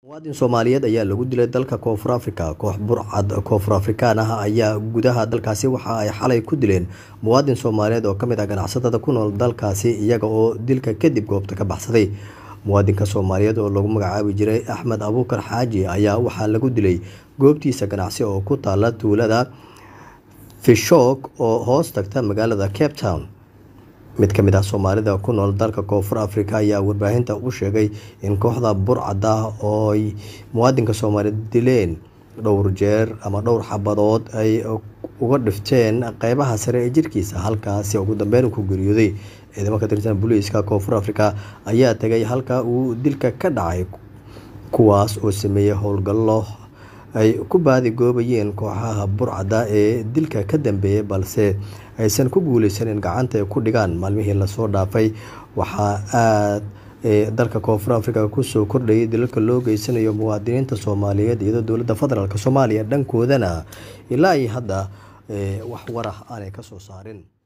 muwaadin soomaaliyeed ayaa lagu dilay dalka koonfur afrika koox burcad koonfur afrikaan ah ayaa gudaha dalkaasi waxa ay xalay ku dileen muwaadin soomaaliyeed oo kamid ah ganacsatada ku nool dalkaasi iyaga oo dilka kadib goobta ka baxsaday muwaadinka soomaaliyeed oo lagu magacaabi jiray axmed abuukar xaaji ayaa waxaa lagu dilay goobtiisa ganacsi oo ku taala tuulada fishok oo hoos tagta magaalada cape town mid ka mid ah soomaalida ku nool dalka koonfur afrika ayaa warbaahinta u sheegay in kooxda burcada ooy muwaadinka soomaaliyeed dileen dhowr jeer ama dhowr xabadood ay uga dhifteen qeybaha sare ee jirkiisa halkaasi ugu dambeyn ku geeriyooday ciidamo ka tirsan booliiska koonfur afrika ayaa tegay halka uu dilka ka dhacay kuwaas oo sameeyey howlgallo ay ku baadigoobayeen kooxaha burcada ee dilka ka dambeeyay balse aysan ku guuleysan in gacanta ay ku dhigaan maalmihii lasoo dhaafay waxaa aada dalka koonfur afrika kusoo kordhayay dilalka loo geysanayo muwaadiniinta soomaaliyeed iyadoo dowladda federaalk soomaaliya dhankoodana ilaa iyo hadda wax warah aanay kasoo saarin